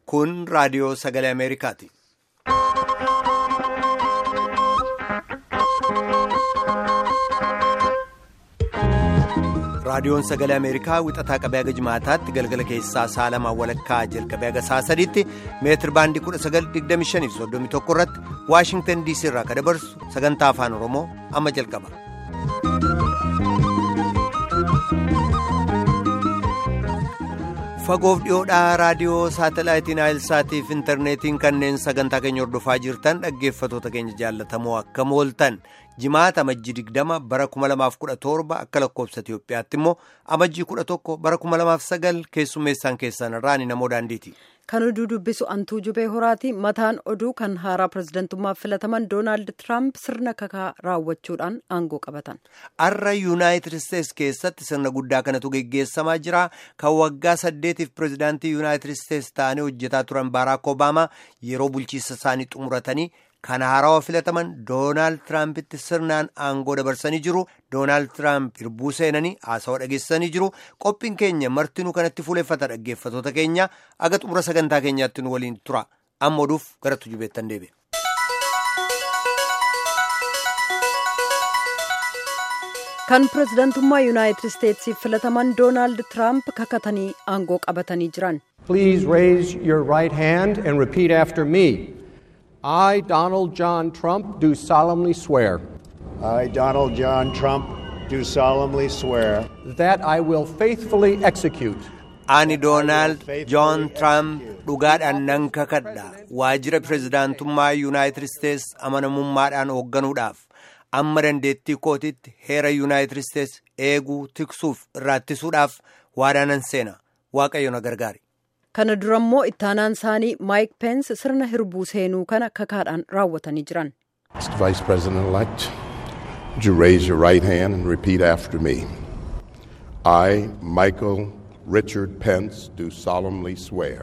Kun raadiyoo sagalee Ameerikaati. Raadiyoon sagalee Ameerikaa wixataa qabee haga jimaataatti galgala keessaa sa'a lamaan walakkaa jalqabee haga sa'a sadiitti meetir baandii 1925 irratti Waashingtan DC irraa kan dabarsu sagantaa afaan Oromoo amma jalqaba. Fagoof dhiyoodhaa raadiyoo saatalaayitiin Aayilsaatiif intarneetiin kanneen sagantaa keenya hordofaa jirtan dhaggeeffatoota keenya jaallatamoo akka mooltan jimaata amajjii 20 bara 2017 akka lakkoofsa Itiyoophiyaatti immoo amajjii 11 bara 2009 keessummeessaan keessan irraa ni namoo daandiiti. Kan oduu dubbisu antuu jubee horaati mataan oduu kan haaraa pirezidantummaaf filataman doonaald tiraamp sirna kakaa raawwachuudhaan aangoo qabatan. Har'a yuunaayitid isteetsi keessatti sirna guddaa kanatu geggeessamaa jira kan waggaa saddeetiif pirezidaantii yuunaayitid isteetsi ta'anii hojjetaa turan baaraak obaamaa yeroo bulchiinsa isaanii xumuratanii kan haarawaa filataman doonaald tiraampitti sirnaan aangoo dabarsanii jiru doonaald tiraamp hirbuu seenanii haasawaa dhageessanii jiru qophiin keenya martinuu kanatti fuuleffata dhaggeeffatoota keenya aga xumura sagantaa keenyaatti nu waliin tura amma oduuf gara tujubeettan deebi'e. kan pirezidantummaa yuunaayitid isteetsiif filataman doonaald tiraamp kakatanii aangoo qabatanii jiran. Please raise your right hand and repeat after me. I, Donald John Trump, do solemnly swear. I, Donald John Trump, do solemnly swear. That I will faithfully execute. Ani Doonaald Joon Tiraamp dhugaadhaan nan kakadha waajjira pirezidaantummaa yuunaayitid isteetsi amanamummaadhaan hoogganuudhaaf amma dandeettii kootitti heera yuunaayitid isteetsi eeguu tiksuuf irraattisuudhaaf waadaanan seena waaqayyo na gargaari. kana dura immoo ittaanaan isaanii maayik peensi sirna hirbuu seenuu kana kakaadhaan raawwatanii jiran. Mr. Vice President elect, would you raise your right hand and repeat after me? I, Michael Richard Pence, do solemnly swear.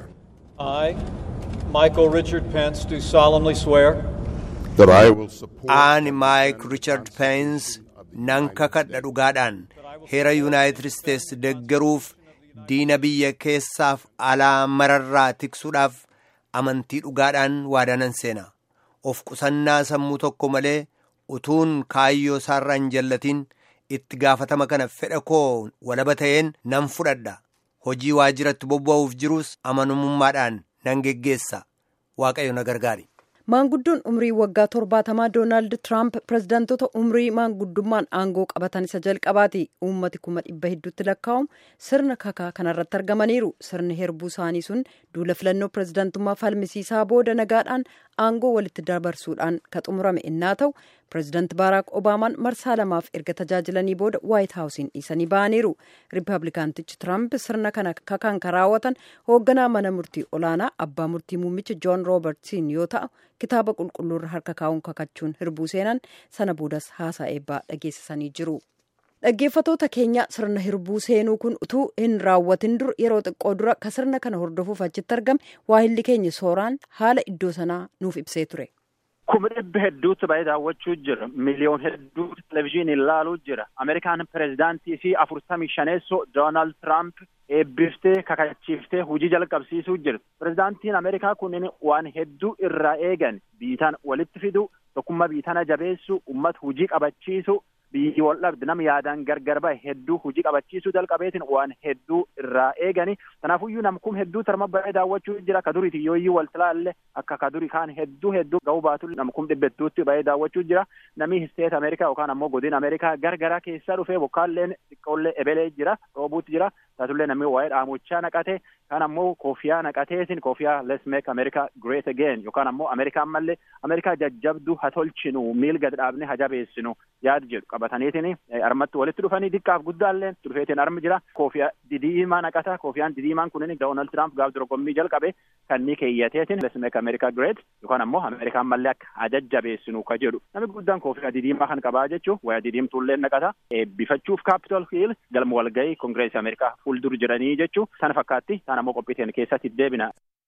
I, Michael Richard Pence, do solemnly swear. That I will support. Ani Maayik Richard Pence nan kakadha dhugaadhaan heera yuunaayitid isteetsi deggeruuf. diina biyya keessaaf alaa mararraa tiksuudhaaf amantii dhugaadhaan waadaanan seena of qusannaa sammuu tokko malee utuun kaayyoo isaarraa hin jallatiin itti gaafatama kana fedha koo walaba ta'een nan fudhadha hojii waajjiratti bobba'uuf jirus amanamummaadhaan nan geggeessa waaqayyo na gargaari. maanguddoon umrii waggaa torbaatamaa doonaald tiraamp pirezidaantota umrii maanguddummaan aangoo qabatan isa jalqabaati uummati kuma dhibba hedduutti lakkaa'amu sirna kakaa kanarratti argamaniiru sirni herbuu isaanii sun duula filannoo pirezidaantummaa falmisiisaa booda nagaadhaan aangoo walitti dabarsuudhaan ka xumurame innaa ta'u pirezidaanti baaraak obaamaan marsaa lamaaf erga tajaajilanii booda waayit haawusiin dhiisanii ba'aniiru riippablikaantichi tiraamp sirna kana kakaan kan raawwatan hoogganaa mana murtii olaanaa abbaa murtii muummicha joon roobertsiin yoo ta'u kitaaba qulqulluurra harka kaa'uun kakachuun hirbuu seenan sana boodas haasaa eebbaa dhageessisanii jiru. dhaggeeffatoota keenya sirna hirbuu seenuu kun utuu hin raawwatin dur yeroo xiqqoo dura ka sirna kana hordofuuf achitti argame waahilli keenya sooraan haala iddoo sanaa nuuf ibsee ture. kuma dhibba hedduutti baay'ee daawwachuu jira miliyoon hedduutti televizyiinii ilaaluu jira ameerikaan pirezidaantii fi afurtamii shaneessoo doonaald tiraamp eebbiftee kakachiiftee hojii jalqabsiisuu jira pirezidaantiin ameerikaa kunneen waan hedduu irraa eegan biitaan walitti fidu tokkummaa biitana jabeessu ummata hojii qabachiisu biyyi wal dhabde nama yaadaan gargar bahe hedduu hojii qabachiisuu jalqabeetiin waan hedduu irraa eegani kanaafuyyuu namkum hedduu tarma bahee daawwachuu jira ka duriiti yooyyii wal tilaalle akka ka duri kaan hedduu hedduu ga'uu baatu namkum dhibba hedduutti bahee daawwachuu jira namni isteet ameerikaa yookaan ammoo godina ameerikaa gargaraa keessaa dhufee bokkaalleen xiqqoollee ebelee jira roobuutti jira taatullee namni waa'ee dhaamochaa naqate kan ammoo koofiyaa naqateetiin koofiyaa let's make america great again yookaan ammoo ameerikaan mallee ameerikaa jajjabduu ha tolchinu miil gad dhaabne ha jabeessinu yaad jedhu qabataniitiin armatti walitti dhufanii xiqqaaf guddaallee dhufeetiin armi jira koofiyaa didiimaa naqata koofiyaan didiimaan kunin doonaald tiraamp gaaf dorgommii jalqabe kanni keeyyateetiin let's make america great yookaan ammoo ameerikaan mallee akka ha jajjabeessinu ka jedhu namni guddaan koofiyaa didiimaa kan qabaa jechuu waya didiimtuullee naqata eebbifachuuf kaapitol hiil galma walgahii kongireesii ameerikaa fuuldur jiranii jechuu sana fakkaatti sana ammoo qophiiteen keessatti deebina.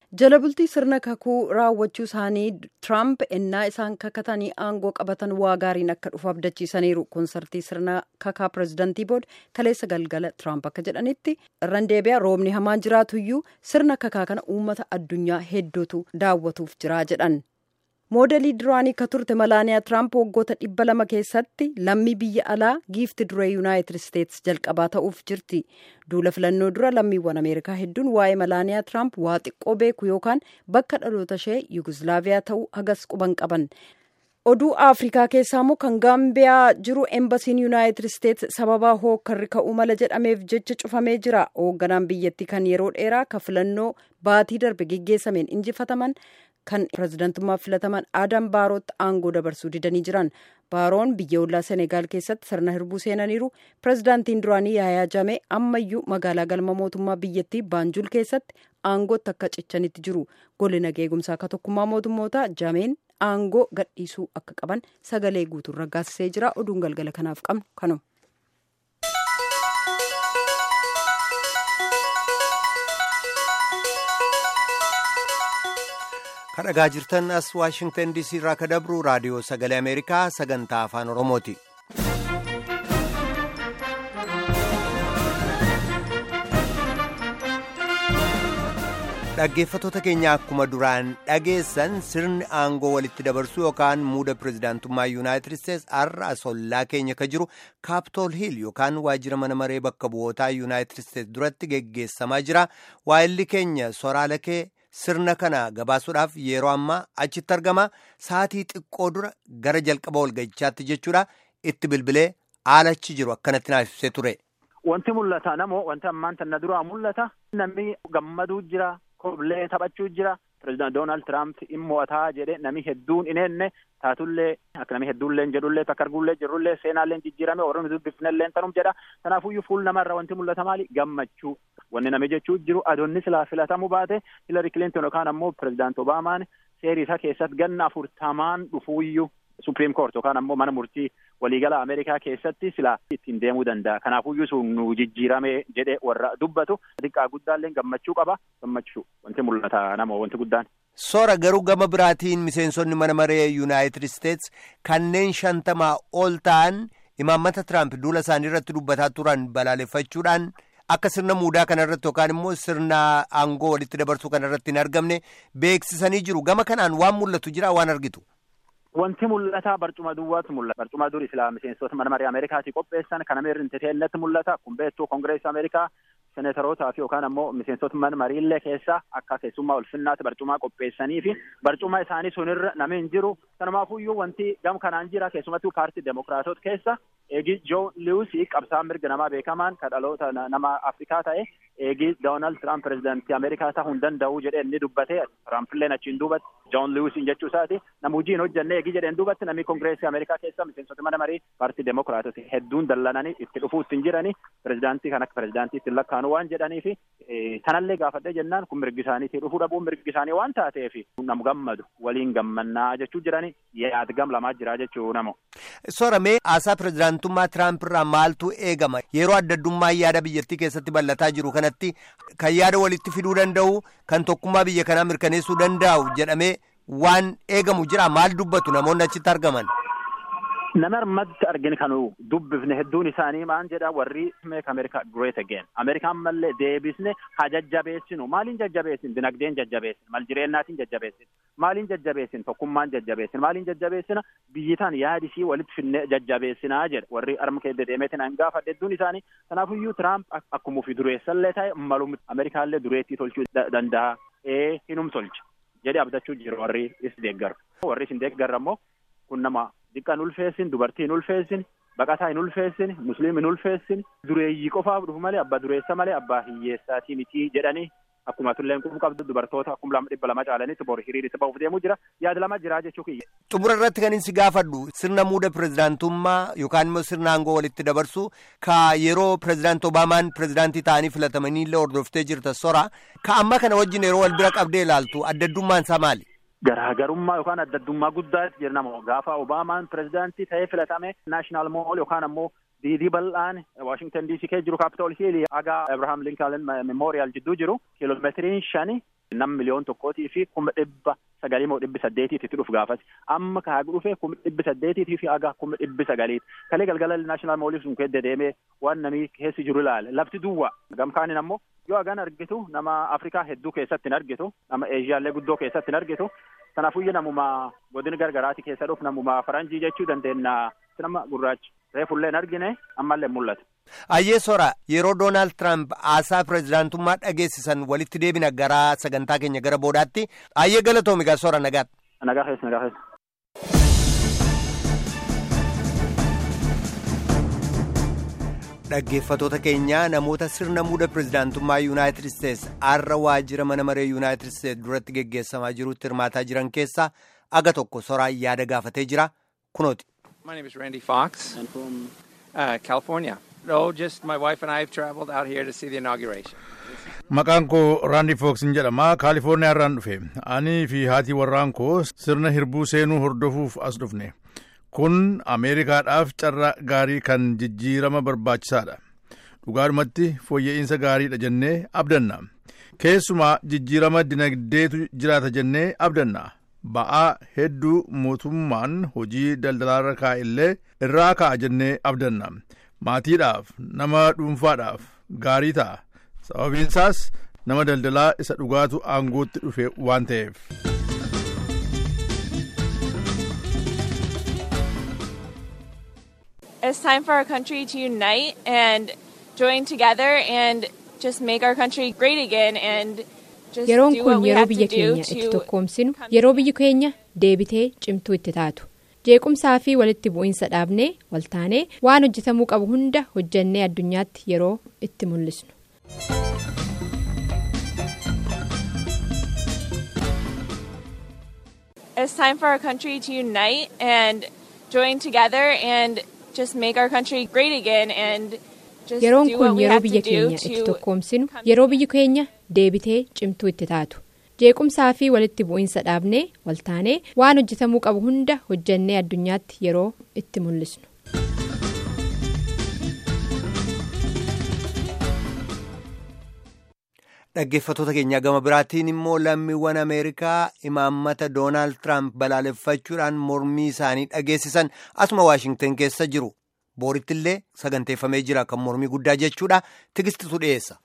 jala bultii sirna kakuu raawwachuu isaanii tiraamp ennaa isaan kakatanii aangoo qabatan waa gaariin akka dhufu abdachiisaniiru konsartii sirna kakaa pirezidantii booda kaleessa galgala tiraamp akka jedhanitti irran deebi'a roobni hamaan jiraatuyyuu sirna kakaa kana uummata addunyaa hedduutu daawwatuuf jiraa jedhan. moodelii duraanii ka turte malaaniyaa tiraamp waggoota dhibba lama keessatti lammii biyya alaa giifti duree yuunaayitid isteetsi jalqabaa ta'uuf jirti duula filannoo dura lammiiwwan ameerikaa hedduun waa'ee malaaniyaa tiraamp waa xiqqoo beeku yookaan bakka dhaloota ishee yuguslaaviyaa ta'uu hagas quban qaban oduu afrikaa keessaa immoo kan gaambiyaa jiru embasiin yuunaayitid isteetsi sababaa hookkarri ka'uu mala jedhameef jecha cufamee jira hoogganaan biyyattii kan yeroo dheeraa ka filannoo baatii darbe geggeessameen injifataman kan pirezidantummaaf filataman aadam baarootti aangoo dabarsuu didanii jiran baaroon biyya ollaa senegaal keessatti sirna hirbuu seenaniiru pirezidaantiin duraanii yaayaa jamee ammayyuu magaalaa galma mootummaa biyyattii baanjul keessatti aangootti akka cichanitti jiru golli nageegumsaa akka tokkummaa mootummootaa jameen aangoo gadhiisuu akka qaban sagalee guutuun raggaasisee jira oduun galgala kanaaf qabnu kanuma. kadhagaa jirtan as waashingtan diisii irraa ka dabru raadiyoo sagalee ameerikaa sagantaa afaan oromooti. dhaggeeffatoota keenya akkuma duraan dhageessan sirni aangoo walitti dabarsuu yookaan muuda pirezidaantummaa yuunaayitid isteetsi har'a asollaa keenya ka jiru kaaptool hiil yookaan waajjira mana maree bakka bu'ootaa yuunaayitid isteetsi duratti geggeessamaa jira waa'illi keenya soraala kee sirna kana gabaasuudhaaf yeroo ammaa achitti argama sa'atii xiqqoo dura gara jalqaba walga'ichaatti jechuudha itti bilbilee haalachi jiru akkanatti naaf ibsee ture. Wanti mul'ata namoo wanti ammaan tanna duraa mul'ata namni gammaduu jira koblee taphachuu jira pirezidaant Doonaald Tiraamp immo'ataa jedhe namni hedduun ineenne taatullee akka namni hedduullee jedhullee takka arguullee jirrullee seenaallee jijjiirame warroonni dubbifnellee tanum jedha kanaafuyyuu fuul namarra wanti mul'ata maali gammachuu wanni namni jechuu jiru adoonni silaa filatamuu baate Hilari Kilinton yookaan ammoo pirezidaant Obaamaan seerii isaa keessatti ganna afurtamaan dhufuuyyuu Supreme Court yookaan ammoo mana murtii waliigala Ameerikaa keessatti silaa ittiin deemuu danda'a. Kanaafuyyuu sun nu jijjiirame jedhee warra dubbatu xiqqaa guddaallee gammachuu qaba. Gammachuu wanti mul'ata nama wanti guddaan. Soora garuu gama biraatiin miseensonni mana maree Yuunaayitid Isteetsi kanneen shantamaa ol ta'an imaammata Tiraamp duula isaanii irratti dubbataa turan balaaleffachuudhaan akka sirna muudaa kanarratti yookaan immoo sirna aangoo walitti dabarsuu kanarratti hin argamne beeksisanii jiru. Gama kanaan waan mul'atu jira waan argitu. Wanti mul'ata barcuma duwwaatu mul'ata. Barcuma dur islaa miseensota mana maree Ameerikaatii qopheessan kana meerri intiteellatti mul'ata. Kun beektuu Kongireesii Ameerikaa senetarootaa fi yookaan ammoo miseensota mana mariillee keessa akka keessummaa ulfinnaatti barcumaa qopheessanii fi barcuma isaanii sunirra namni hin jiru. Kanumaafuyyuu wanti gam kanaan jira keessumattuu paartii Demokiraatota keessa eegi Joo Liwusii qabsaan mirga namaa beekamaan ka dhaloota nama Afrikaa ta'e eegi Doonaald Tiraamp pirezidaantii Ameerikaa ta'uu hin danda'u jedhee inni dubbate Tiraampiillee achiin duubatti Joon Liwusiin jechuu isaati nama hojii hin hojjenne eegi jedheen duubatti namni Kongireesii Ameerikaa keessa miseensota mana marii paartii Demokiraatota hedduun dallananii itti dhufuu ittiin jiranii pirezidaantii kan akka pirezidaantii ittiin lakkaa'anu waan jedhanii fi kanallee gaafadhee jennaan kun mirgi isaaniitii dhufuu dhabuun mirgi isaanii waan taateef nam gammadu waliin gammannaa jechuu jiranii yaad gam lamaa jira jechuu namo. Soramee haasaa pirezidaantummaa Tiraamp irraa maaltu eegama yeroo addaddummaa yaada biyyattii keessatti bal'ataa jiru kanatti kan yaada walitti fiduu danda'u kan tokkummaa biyya kanaa mirkaneessuu danda'u jedhamee waan eegamu jira maal dubbatu namoonni achitti argaman. Nama armatti arginu kan dubbifne hedduun isaanii maan jedha warri make America great again. Ameerikaan mallee deebisne haa jajjabeessinu. Maaliin jajjabeessin? Dinagdeen jajjabeessin. Mal jireennaatiin jajjabeessin. Maaliin jajjabeessin? Tokkummaan jajjabeessin. Maaliin jajjabeessina? Biyyitaan yaadisii walitti finne jajjabeessinaa jedha. Warri arma keessa deemeetiin an gaafadhe hedduun isaanii. Kanaafuyyuu Tiraamp akkuma ofii dureessallee ta'e malum Ameerikaallee dureettii tolchuu danda'a. Ee hinum tolcha. jedhee abdachuu jiru warri is deeggaru. Warri isin deeggarra immoo kun nama xiqqaan ulfeessin dubartii hin ulfeessin baqataa hin ulfeessin musliim hin ulfeessin dureeyyii qofaaf dhufu malee abbaa dureessa malee abbaa hiyyeessaatii mitii jedhanii akkuma tulleen qubu qabdu dubartoota akkuma lama dhibba lama caalanitti bor hiriiritti ba'uuf deemuu jira yaada lama jira jechuu kiyya. xumura irratti kan si gaafadhu sirna muuda pirezidaantummaa yookaan immoo sirna aangoo walitti dabarsu ka yeroo pirezidaant obaamaan pirezidaantii ta'anii filatamanii illee hordoftee jirta sora ka amma kana wajjin yeroo wal bira qabdee ilaaltu addaddummaan isaa maali? Garaagarummaa yookaan addaddummaa guddaatti jira nama gaafa Obaamaan pirezidaantii ta'ee filatame naashinaal mool yookaan ammoo diidii bal'aan Waashingtan DC keessa jiru kaapitool hiilii haga Abrahaam Lincoln memorial jidduu jiru kiiloomeetiriin shani nam miliyoon tokkootii fi kuma dhibba sagalii moo dhibbi saddeetiitti dhufu gaafas amma ka hagu dhufe kuma dhibbi saddeetiitii fi haga kuma dhibbi sagaliiti kalee galgala naashinaal moolii sun keessa deemee waan namii keessi jiru ilaale lafti duwwa gamkaanin ammoo yoo hagan argitu nama afrikaa hedduu keessatti hin argitu nama eeshiyaallee guddoo keessatti hin argitu kanaafuyyu namuma godina gargaraati keessa dhufu namuma faranjii jechuu dandeenya nama gurraacha reefullee hin argine ammallee mul'ata. Ayyee sora yeroo Doonaald Tiraamp haasaa pireezidaantummaa dhageessisan walitti deebina gara sagantaa keenya gara boodaatti ayyee galatoomi gaa sora nagaatti. Nagaa keessa nagaa keessa. Dhaggeeffatoota keenyaa namoota sirna muuda pireezidaantummaa Yuunaayitid Isteets har'a waajjira mana maree Yuunaayitid Isteets duratti geggeessamaa jirutti hirmaataa jiran keessaa aga tokko soraan yaada gaafatee jira kunooti. My name is Randy Fox. And from uh, California. No, just my wife and I have traveled out here to see the inauguration. Maqaan koo Raandi Fooksin jedhama. Kaalifoorniyaa irraan dhufe. Ani fi haati warraan koo sirna hirbuu seenuu hordofuuf as dhufne. Kun Ameerikaadhaaf carraa gaarii kan jijjiirama barbaachisaadha. Dhugaadhumatti fooyya'insa gaariidha jennee abdanna. Keessumaa jijjiirama dinagdeetu jiraata jennee abdanna. Ba'aa hedduu mootummaan hojii daldalaarra kaa'e illee irraa kaa'a jennee abdanna. Maatiidhaaf nama dhuunfaadhaaf gaarii ta'a. Sababiin isaas nama daldalaa isa dhugaatu aangootti dhufe waan ta'eef. It's time for our country to unite and join together and just make our country great again and just Yeroon do kun what we yeroo have to biyya do keenya itti to tokkoomsinu yeroo biyyi keenya deebitee cimtuu itti taatu jeequmsaa fi walitti bu'iinsa dhaabnee waltaanee waan hojjetamuu qabu hunda hojjannee addunyaatti yeroo itti mul'isnu. It's time for our country to unite and join together and just make our country great again and just Yeroon do what kun we yeroo have to biyya do keenya itti to tokkoomsinu yeroo biyyi keenya deebitee cimtuu itti taatu jeequmsaa fi walitti bu'iinsa dhaabnee waltaanee waan hojjetamuu qabu hunda hojjannee addunyaatti yeroo itti mul'isnu. Dhaggeeffatoota keenyaa gama biraatiin immoo lammiiwwan Ameerikaa imaammata Doonaald Tiraamp balaaleffachuudhaan mormii isaanii dhageessisan asuma Waashingtan keessa jiru. Booritti illee saganteeffamee jira kan mormii guddaa jechuudha. Tigistitu dhiyeessa.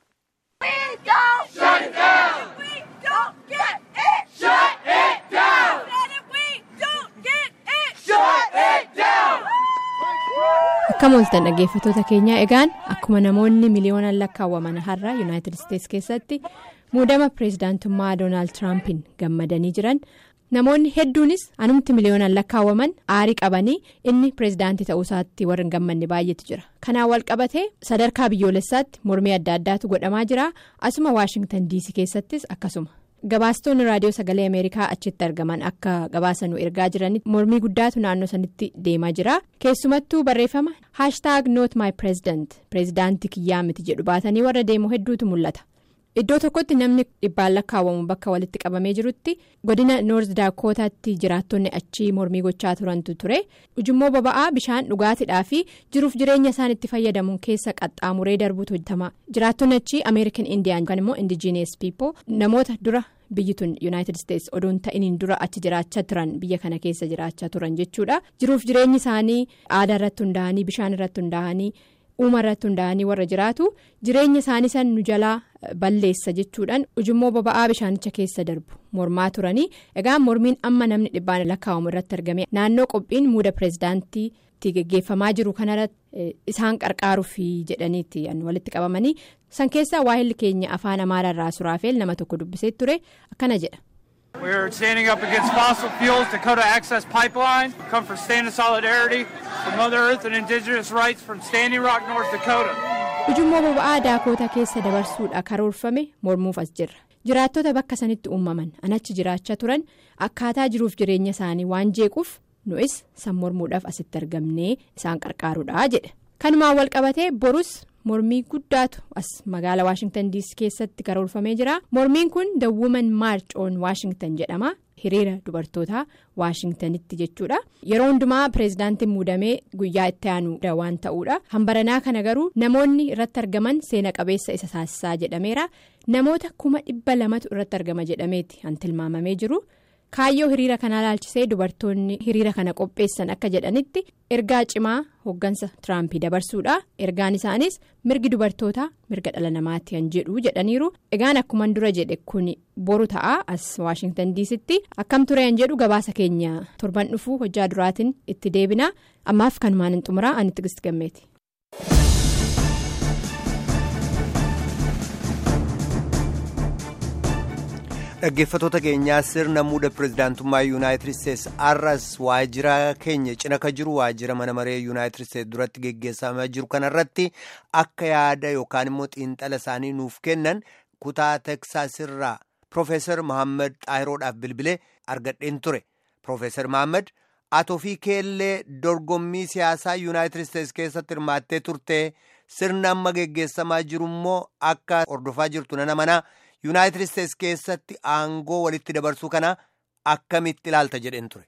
Akkam ooltan dhaggeeffatoota keenyaa egaan akkuma namoonni miliyoonaan lakkaawwaman har'a yuunaayitid isteets keessatti muudama pireezidaantummaa doonaald tiraampiin gammadanii jiran namoonni hedduunis anumti miliyoonaan lakkaawwaman aarii qabanii inni pireezidaantii ta'uu isaatti warra hin gammanne baay'eetu jira kanaan wal qabatee sadarkaa biyyoolessaatti mormii adda addaatu godhamaa jira asuma waashingtan diisii keessattis akkasuma. gabaastonni raadiyoo sagalee ameerikaa achitti argaman akka gabaasanuu ergaa jiranitti mormii guddaatu naannoo sanitti deemaa jira keessumattuu barreeffama haashtaag noot maay pireezidant pireezidaantii kiyyaa miti jedhu baatanii warra deemu hedduutu mul'ata iddoo tokkotti namni dhibbaan lakkaawwamu bakka walitti qabamee jirutti godina noorz daakootaatti jiraattonni achii mormii gochaa turantu ture ujummoo boba'aa bishaan dhugaatiidhaa fi jiruuf jireenya isaan itti fayyadamuun keessa qaxxaamuree darbuutu hojjetama jiraattonni achii ameerikan indiyaan yookaan immoo indijiinees piipoo namoota dura biyyi tun yuunaayitid isteets odoon ta'iniin dura achi jiraachaa turan biyya kana keessa jiraachaa turan jechuudha jiruuf jireenyi isaanii aadaa irratti hundaa'anii bishaan irratti hundaa'anii. uuma irratti hundaa'anii warra jiraatu jireenya isaanii san nu jalaa balleessa jechuudhaan ujummoo boba'aa bishaanicha keessa darbu mormaa turanii egaa mormiin amma namni dhibbaan lakkaa'amu irratti argame naannoo qophiin muuda pireezidaantiitti geggeeffamaa jiru kanarratti isaan qarqaaruuf jedhaniitti walitti qabamanii san keessaa waahilli keenya afaan amaaraarraa suraafeel nama tokko dubbisee ture akkana jedha. We're standing up against fossil fuels, Dakota Access Pipeline. We come for stand of solidarity for Mother Earth and Indigenous rights from Standing Rock, North Dakota. ujummoo boba'aa daakoota keessa dabarsuudha karoorfame mormuuf as jirra jiraattota bakka sanitti uumaman anachi jiraachaa turan akkaataa jiruuf jireenya isaanii waan jeequuf nu'is san mormuudhaaf asitti argamnee isaan qarqaaruudha jedhe kanumaan wal qabatee borus mormii guddaatu as magaala waashingtan diisii keessatti karoorfamee jira mormiin kun the woman march on waashingtan jedhama hiriira dubartootaa waashingtanitti jechuudha yeroo hundumaa pireezidaantiin muudamee guyyaa itti aanu waan ta'uudha hambaranaa kana garuu namoonni irratti argaman seena qabeessa isa taasisaa jedhameera namoota kuma dhibba lamatu irratti argama jedhameeti kan tilmaamamee jiru. kaayyoo hiriira kanaa laalchisee dubartoonni hiriira kana qopheessan akka jedhanitti ergaa cimaa hoggansa tiraampii dabarsuudha ergaan isaanis mirgi dubartootaa mirga dhala namaatti kan jedhu jedhaniiru egaan akkuman dura jedhe kun boru ta'a as waashingtan diisitti akkam ture kan jedhu gabaasa keenya torban dhufuu hojjaa duraatiin itti deebina ammaaf kanumaan hin xumuraa ani tigist gammeeti. dhaggeeffatoota keenyaa sirna muuda pirezidaantummaa yuunaayitid isteetsi arras waajjira keenya cina ka jiru waajjira mana maree yuunaayitid isteetsi duratti geggeessamaa jiru kanarratti akka yaada yookaan immoo xiinxala isaanii nuuf kennan kutaa teksaas irraa piroofeesar mohaammed xaayiroodhaaf bilbilee argadheen ture piroofeesar mohaammed atoo fi keellee dorgommii siyaasaa yuunaayitid isteetsi keessatti hirmaattee turte sirna amma geggeessamaa jiru immoo akka hordofaa jirtu nana manaa. yuunaayitid isteetsi keessatti aangoo walitti dabarsuu kana akkamitti ilaalta jedheen ture.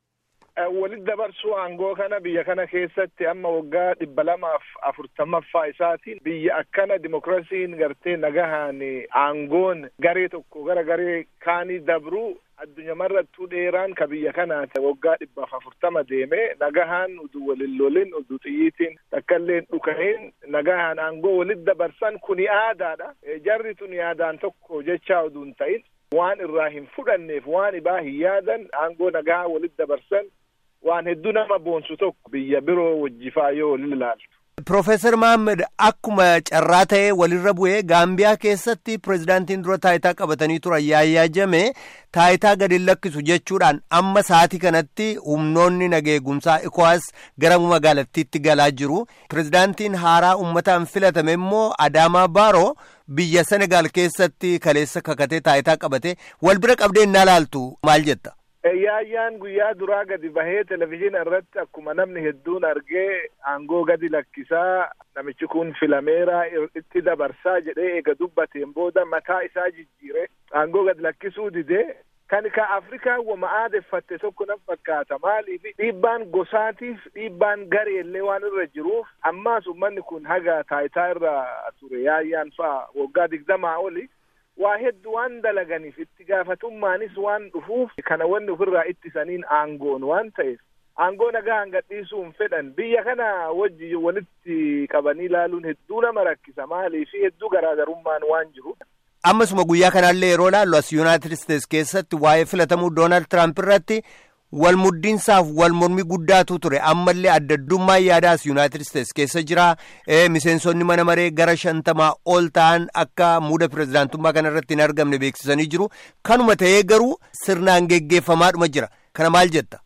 walitti dabarsuu aangoo kana biyya kana keessatti amma waggaa dhibba lamaaf afurtamaffaa isaatiin biyya akkana dimokiraasiin gartee nagahaan aangoon garee tokko gara garee kaanii dabruu addunyamarrattuu dheeraan ka biyya kanaati waggaa dhibbaaf afurtama deeme nagahaan udu walin lolin udu xiyyiitiin takkailleen dhukahin nagahaan aangoo walitti dabarsan kuni aadaadha jarri tun yaadaan tokko jechaa uduun ta'in waan irraa hin fudhanneef waan ibaa hin yaadan aangoo nagahaa walitti dabarsan waan hedduu nama boonsu tokko biyya biroo wajjifaa yoo walin ilaaltu. Piroofeesar Mohaammed akkuma carraa ta'ee walirra bu'ee Gaambiyaa keessatti pirezidaantiin dura taayitaa qabatanii turan yaayyaa jame taayitaa gadi lakkisu jechuudhaan amma sa'aatii kanatti humnoonni nageegumsaa ikowaas gara magaalattiitti galaa jiru. Pirezidaantiin haaraa uummataan filatame immoo Adaamaa Baaroo biyya Senegaal keessatti kaleessa kakatee taayitaa qabate wal bira qabdee innaa laaltu maal jetta? Yaayyaan guyyaa duraa gadi bahee televizyiina irratti akkuma namni hedduun argee aangoo gadi lakkisaa namichi kun filameera itti dabarsaa jedhee eega dubbateen booda mataa isaa jijjiire aangoo gadi lakkisuu didee kan ka Afrikaa wama aadeffatte tokko nan fakkaata maaliif dhiibbaan gosaatiif dhiibbaan gareellee waan irra jiruuf ammaas ummanni kun haga taayitaa irra ture yaayyaan fa'a waggaa digdamaa oli. waa hedduu waan dalaganiif itti gaafatummaanis waan dhufuuf kana wanni ofirraa ittisaniin aangoon waan ta'eef aangoo nagaan gadhiisuun fedhan biyya kana wajji walitti qabanii ilaaluun hedduu nama rakkisa maaliif hedduu garaagarummaan waan jiru. ammasuma guyyaa kanaallee yeroo laallu as yuunaayitid isteetsi keessatti waa'ee filatamuu doonaald tiraamp irratti wal muddiinsaaf wal mormii guddaatu ture ammallee addaddummaa yaadaas yuunaayitid isteetsi keessa jira miseensonni mana maree gara shantamaa ol ta'an akka muuda pirezidaantummaa kana irratti hin argamne beeksisanii jiru kanuma ta'ee garuu sirnaan geggeeffamaadhuma jira kana maal jetta.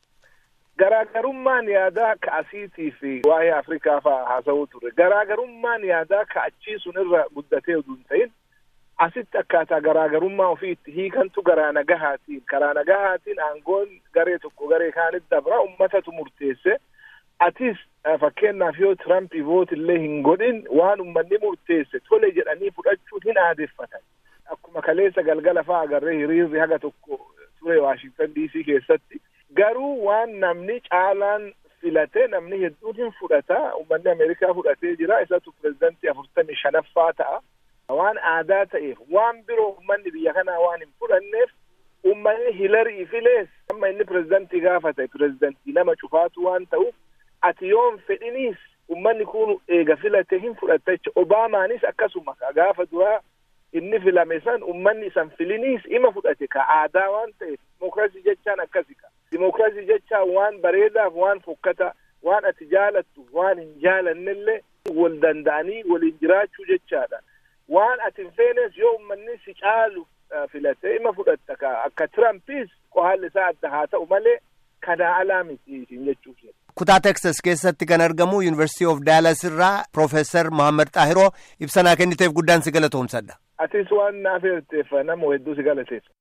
Garaagarummaan yaadaa ka asiitii fi waa'ee Afrikaa fa'aa haasa'uu ture. Garaagarummaan yaadaa ka achii sun irra guddatee utuu hin ta'in asitti akkaataa garaagarummaa ofii itti hiikantu garaa nagahaatiin karaa nagahaatiin aangoon garee tokko garee kaanitti dabra ummatatu murteesse atis fakkeenyaaf yoo tirampii voot illee hin godhin waan ummanni murteesse tole jedhanii fudhachuun hin aadeffatan akkuma kaleessa galgala fa'aa agarree hiriirri haga tokko ture waashingtan diisii keessatti garuu waan namni caalaan filate namni hedduun hin fudhata ummanni ameerikaa fudhatee jira isatu pirezidantii afurtamii shanaffaa ta'a. waan aadaa ta'eef waan biroo ummanni biyya kanaa waan hin fudhanneef ummanni hilarii filees amma inni pirezidantii gaafa ta'e pirezidantii nama cufaatu waan ta'uuf ati yoon fedhiniis ummanni kun eega filate hin fudhatta jecha obaamaanis akkasuma gaafa duraa inni filame san ummanni isan filiniis ima fudhate ka aadaa waan ta'eef dimokiraasii jechaan akkasi ka dimokiraasii jechaan waan bareedaaf waan fokkata waan ati jaalattu waan hin jaalannellee wal danda'anii waliin jiraachuu jechaadha. waan ati hin feenes yoo ummanni si caalu filatee ima fudhatta ka akka tirampiis qohaalli isaa adda haa ta'u malee kanaa alaa miti isin jechuuf kutaa teksas keessatti kan argamu yuunivarsiitii of daalas irraa piroofeesar mohaammed xaahiroo ibsanaa kenniteef guddaan si galatoomsadha. atis waan naaf eerteef nama hedduu si galateessa.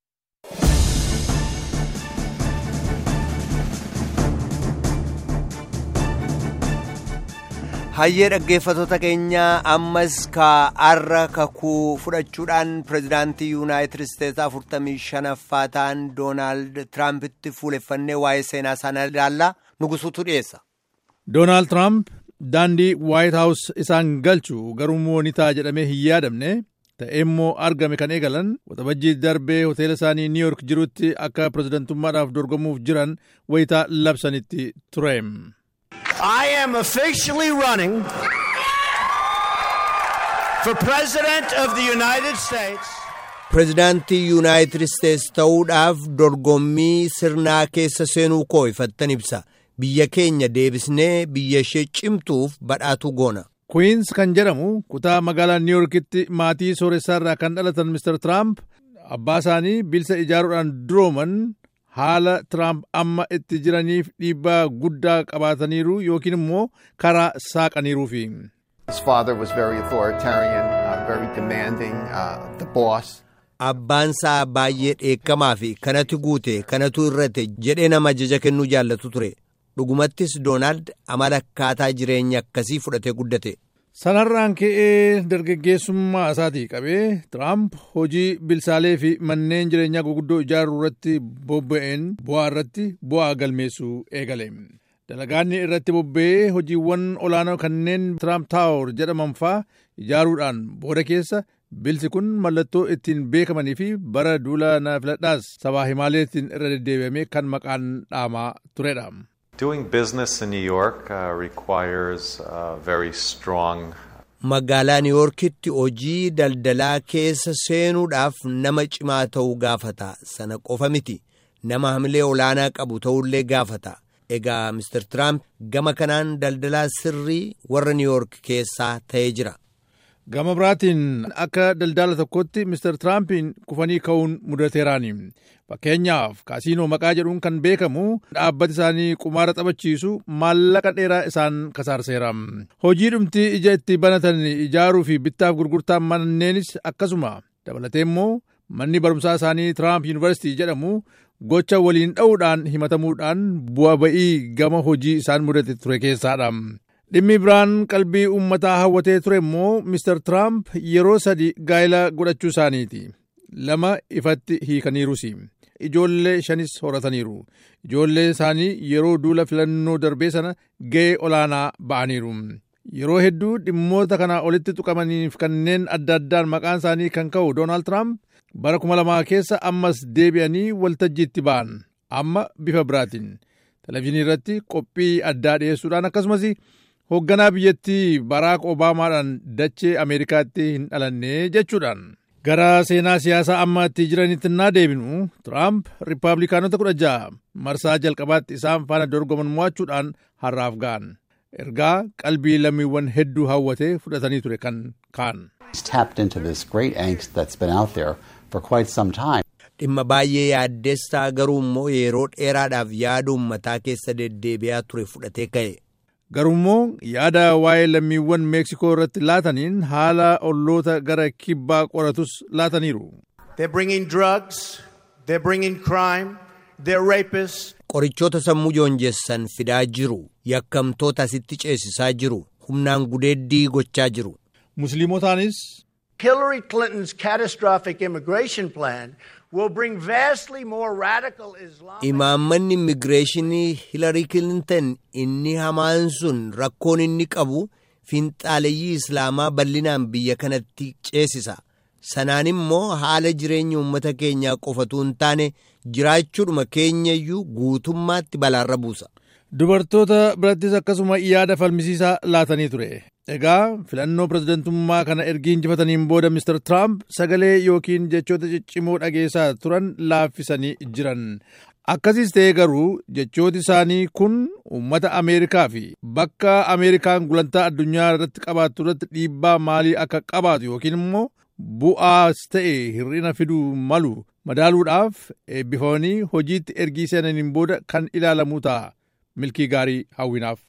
hayyee dhaggeeffatoota keenyaa ammas kaarra kakuu fudhachuudhaan pirezidaantii yuunaayitid isteetsi afurtamii shanaffaa ta'an doonaald tiraampitti fuuleffannee waa'ee seenaa sana ilaallaa nugusuutu dhiyeessa. doonaald tiraamp daandii waayit haawus isaan galchu garuu moonitaa jedhamee hin yaadamne ta'ee immoo argame kan eegalan waxabajjii darbee hoteela isaanii niiyork jirutti akka pirezidantummaadhaaf dorgomuuf jiran wayitaa labsanitti ture. I am officially running for President of the United States. Pirezidaantii Yuunaayitid Isteetsi ta'uudhaaf dorgommii sirnaa keessa seenuu koo ifattan ibsa. Biyya keenya deebisnee biyya ishee cimtuuf badhaatuu goona. Queens kan jedhamu kutaa magaalaa niiyorkitti maatii sooressaarraa kan dhalatan Mr. Trump abbaa isaanii bilisa ijaaruudhaan durooman haala Tiraamp amma itti jiraniif dhiibbaa guddaa qabaataniiru yookiin immoo karaa saaqaniiruufi. His father was very authoritarian, uh, very demanding, uh, the boss. Abbaan isaa baay'ee dheekkamaa fi kanatu guute kanatu irrate jedhee nama ajaja kennuu jaallatu ture. Dhugumattis Doonaald amala akkaataa jireenya akkasii fudhatee guddate. Sanarraan ka'ee dargaggeessummaa isaatii qabee Tiraamp hojii bilsaalee fi manneen jireenyaa guguddoo ijaaruu irratti bobba'een bu'aa irratti bu'aa galmeessuu eegale. Dalagaanni irratti bobba'ee hojiiwwan olaanoo kanneen Tiraamp Taawor jedhaman faa ijaaruudhaan booda keessa bilsi kun mallattoo ittiin beekamanii fi bara duula na filadhaas sabaa himaaleetiin irra deddeebi'amee kan maqaan dhaamaa turedha. Doing business in New York uh, requires uh, very strong. Magaalaa Niiwoorkitti hojii daldalaa keessa seenuudhaaf nama cimaa ta'uu gaafata. Sana qofa miti. Nama hamilee olaanaa qabu ta'ullee gaafata. Egaa Mr. Trump gama kanaan daldalaa sirrii warra Niiwoork keessaa ta'ee jira. Gama biraatiin akka daldala tokkotti Mr. Tiraampiin kufanii ka'uun mudateeraani. Fakkeenyaaf kaasiinoo maqaa jedhuun kan beekamu dhaabbati isaanii qumaara taphachiisu maallaqa dheeraa isaan kasaarseera. Hojii dhumti ija itti banatan ijaaruu fi bittaaf gurgurtaa manneenis akkasuma dabalatee immoo manni barumsaa isaanii Tiraamp Yuunivarsiitii jedhamu gocha waliin dha'uudhaan himatamuudhaan bu'a ba'ii gama hojii isaan mudate ture keessaadha. Dhimmi biraan qalbii uummataa hawwatee ture immoo Mr. Tiraamp yeroo sadi gaa'ela godhachuu isaaniiti. Lama ifatti hiikaniirus. Ijoollee shanis horataniiru. Ijoollee isaanii yeroo duula filannoo darbee sana ga'ee olaanaa ba'aniiru. Yeroo hedduu dhimmoota kana olitti tuqamaniif kanneen adda addaan maqaan isaanii kan ka'u Doonaald Tiraamp bara kuma lamaa keessa ammas deebi'anii waltajjiitti ba'an. Amma bifa biraatiin. Televezyiinii irratti qophii addaa dhiyeessuudhaan akkasumas hoogganaa biyyattii baraak obaamaadhaan dachee ameerikaatti hin dhalanne jechuudhaan gara seenaa siyaasaa amma itti jiranitti naa deebinu tiraamp riippaabilikaanota kudha ja'a marsaa jalqabaatti isaan faana dorgoman mo'achuudhaan har'aaf ga'an ergaa qalbii lammiiwwan hedduu hawwatee fudhatanii ture kan kaan. dhimma baay'ee yaaddeessaa garuu immoo yeroo dheeraadhaaf yaada uummataa keessa deddeebi'aa ture fudhatee ka'e. Garuummoo yaada waa'ee lammiiwwan Meeksikoo irratti laataniin haala olloota gara kibbaa qoratus laataniiru. They're bringing drugs, they're bringing crime, they're rapists. Qorichoota sammuu joonjessan fidaa jiru. Yakkamtoota asitti ceesisaa jiru. Humnaan gudeeddii gochaa jiru. Musliimotaanis. Hillary Clinton's catastrophic immigration plan will bring vastly more radical Islam. Imaammanni immigireeshinii Hilarii Kilintan inni hamaan sun rakkoon inni qabu fiinxaaleyyii Islaamaa bal'inaan biyya kanatti ceesisa. Sanaan immoo haala jireenya uummata keenyaa qofatu hin taane jiraachuudhuma keenyayyuu guutummaatti balaarra buusa. Dubartoota birattis akkasuma yaada falmisiisaa laatanii ture. Egaa filannoo pirezidantummaa kana ergi injifataniin booda Mr. Trump sagalee yookiin jechoota ciccimoo dhageessaa turan laaffisanii jiran. Akkasiis ta'ee garuu jechooti isaanii kun uummata Ameerikaa fi bakka Ameerikaan gulantaa addunyaa irratti qabaattu irratti dhiibbaa maalii akka qabaatu yookiin immoo bu'aas ta'e hir'ina fiduu malu madaaluudhaaf eebbifamanii hojiitti ergii seenaniin booda kan ilaalamu ta'a. Milkii gaarii hawwinaaf.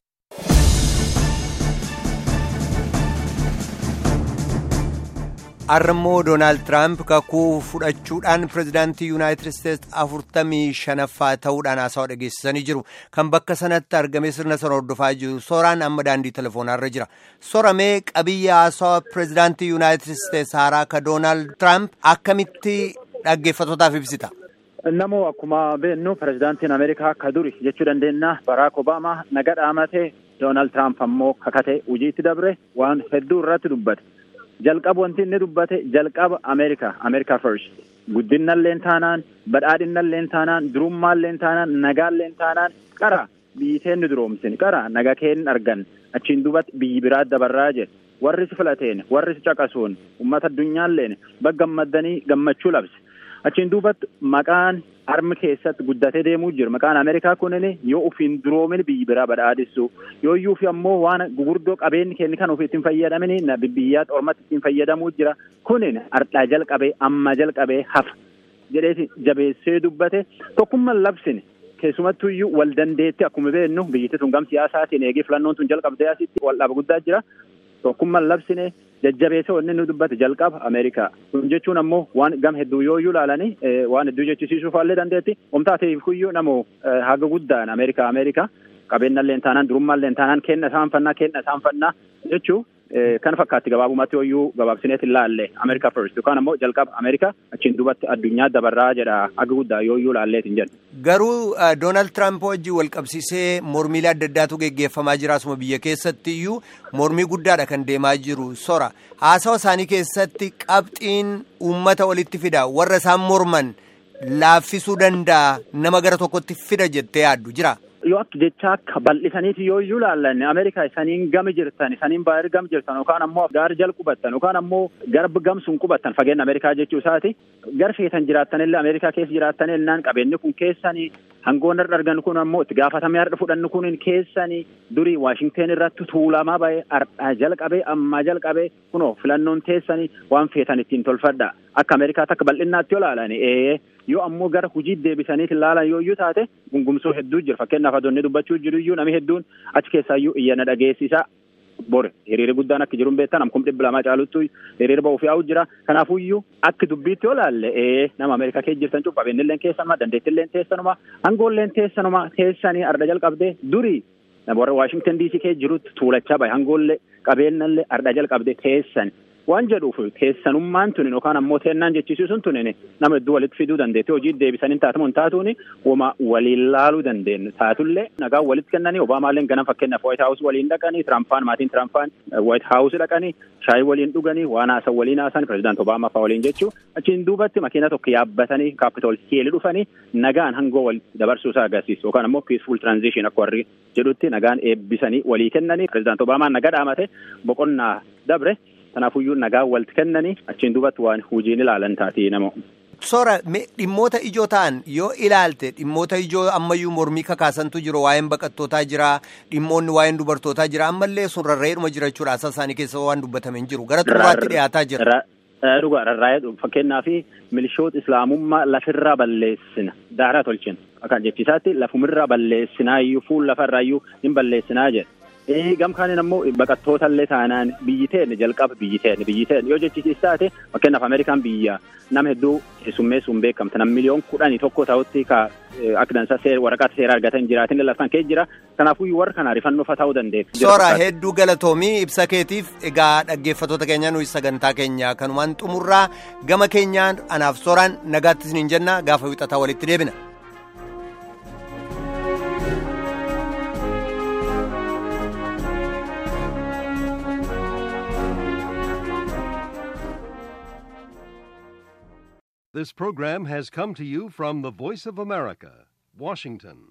Arrammoo Doonaald Tiraamp kakuu fudhachuudhaan pirezidaantii Yuunaayitid Isteetsi afurtamii shanaffaa ta'uudhaan haasawaa dhageessisanii jiru. Kan bakka sanatti argamee sirna sana hordofaa jiru. Sooraan amma daandii telefoonarra jira. Soramee qabiyya haasawaa pirezidaantii Yuunaayitid Isteetsi haaraa ka Doonaald Tiraamp akkamitti dhaggeeffatootaaf ibsita? Namoo akkuma beeknu pirezidaantiin Ameerikaa ka duri jechuu dandeenya Baraak Obaamaa naga dhaamatee Doonaald Tiraamp ammoo kakatee hojiitti dabre waan hedduu irratti dubbate. jalqaba wanti inni dubbate jalqaba ameerikaa ameerikaa first guddinalleen taanaan badhaadhinalleen taanaan durummaalleen taanaan nagaalleen taanaan qara biyyi teenni duroomsin qara naga keen argan achiin duubatti biyyi biraa dabarraa jedhe warri si filateen warri si caqasuun ummata addunyaalleen baggammaddanii gammachuu labse achiin duubatti maqaan armi keessatti guddatee deemuu jira maqaan ameerikaa kunin yoo ufiin duroomin biyyi biraa badhaadhissu yoo iyyuu fi ammoo waan gugurdoo qabeenyi keenya kan ofii ittiin fayyadamin biyyaa ormatti ittiin fayyadamuu jira kunin ardhaa jalqabee amma jalqabee hafa jedheeti jabeessee dubbate tokkummaan labsine keessumattuu iyyuu wal dandeetti akkuma beeknu biyyatti tun gam siyaasaatiin eegee filannoon tun jalqabdee asitti wal dhaaba guddaa jira tokkummaan labsine jajjabeessa wanni nu dubbate jalqaba Ameerikaa. Kun jechuun ammoo waan gam hedduu yoo iyyuu ilaalanii waan hedduu jechisiisuuf illee dandeetti. Omtaateef kuyyuu namoo haga guddaan Ameerikaa Ameerikaa qabeenyallee taanaan durummaallee taanaan kenna isaan fannaa kenna isaan fannaa jechuu kan fakkaatti gabaabumatti yoo gabaabsineet ilaalle Ameerikaa first yookaan ammoo jalqaba Ameerikaa achiin duubatti addunyaa dabarraa jedha haga guddaa yoo iyyuu ilaalleetiin jedhu. Garuu Doonaald Tiraamp wajjin wal qabsiisee mormiilee adda addaatu geggeeffamaa jira asuma biyya keessatti iyyuu mormii guddaadha kan deemaa jiru sora haasawa isaanii keessatti qabxiin uummata walitti fida warra isaan morman laaffisuu danda'a nama gara tokkotti fida jettee yaaddu jira. yoo akka jecha akka bal'isaniiti yoo iyyuu ilaallanne Ameerikaa isaniin gami jirtan isaniin baay'ee gam jirtan yookaan ammoo gaar jal qubattan yookaan ammoo garba gamsuun qubattan fageenya Ameerikaa jechuu isaati gar feetan jiraattanillee Ameerikaa keessa jiraattanillee qabeenyi kun keessanii hangoon irra argan kun ammoo itti gaafatamee har'a fudhannu kun keessanii durii Waashingteen irratti tuulamaa ba'ee har'aa jalqabee ammaa jalqabee kunoo filannoon teessanii waan feetan ittiin tolfadha akka Ameerikaatti akka bal'innaatti yoo ilaalan ee yoo ammoo gara hujii deebisaniif ilaalan yoo iyyuu taate gungumsuu hedduu jira fakkeenyaaf adoonni dubbachuu jiru iyyuu namni hedduun achi keessaa iyyuu iyyana dhageessisaa bore hiriira guddaan akka jiru beektan amkum dhibba lamaa caaluttu hiriira ba'uuf yaa'u jira kanaafuu iyyuu akka dubbiitti yoo ilaalle ee nama ameerikaa keessa jirtan cuuf qabeenyilleen keessanuma dandeettilleen teessanuma hangoolleen teessanuma teessanii arda jalqabdee durii warra waashingtan diisii keessa jirutti tuulachaa bahe hangoollee qabeenyallee arda jalqabdee teessan waan jedhuuf keessanummaan tunin yookaan ammoo teennaan jechisiisuun tunin nama hedduu walitti fiduu dandeetti hojii deebisaniin taatamuun taatuun wama waliin laaluu dandeenyu taatullee nagaa walitti kennanii obaamaalleen ganam fakkeenyaaf waayit haawus waliin dhaqanii tiraampaan maatiin tiraampaan waayit haawus dhaqanii shaayii waliin dhuganii waan haasan waliin haasan pirezidaant obaamaa fa'aa waliin jechuu achiin duubatti makiina tokko yaabbatanii kaapitool hiili dhufanii nagaan hangoo walitti dabarsuu isaa agarsiisu yookaan ammoo piisful tiraanzishin akka warri jedhutti nagaan eebbisanii walii kennanii pirezidaant obaamaan nagaa dhaamate boqonnaa dabre kanaafuyyuu nagaa walitti kennanii achiin duubatti waan hojiin ilaalan taatee nama. Sora dhimmoota ijoo ta'an yoo ilaalte dhimmoota ijoo ammayyuu mormii kakaasantu jiru waa'een baqattootaa jira dhimmoonni waa'een dubartootaa jira ammallee sun rarra'eedhuma jira jechuudha asaa isaanii keessa waan dubbatame hin jiru gara xumuraatti dhiyaataa jira. Dhugaa rarraa'ee fakkeenyaaf milishoota islaamummaa lafirraa balleessina daaraa tolchina akkaan jechisaatti lafumirraa balleessinaa iyyuu fuul lafarraa iyyuu hin balleessinaa jedha. gam kaaniin ammoo baqattoota illee taanaan biyyi teenne jalqaba biyyi teenne biyyi teenne yoo jechisiis taate fakkeenyaaf Ameerikaan biyya nama hedduu keessummeessuun beekamte nam miliyoon kudhanii tokko ta'utti ka akka dansa waraqaa seera argatan jiraatin lallaftan kee jira kanaafuu warra kana rifannoofa ta'uu dandeessu. Soora hedduu galatoomii ibsa keetiif egaa dhaggeeffattoota keenya nuyi sagantaa keenya kanumaan xumurraa gama keenyaan anaaf sooraan nagaatti isiniin jenna gaafa wixataa walitti deebina. This program has come to you from the Voice of America, Washington.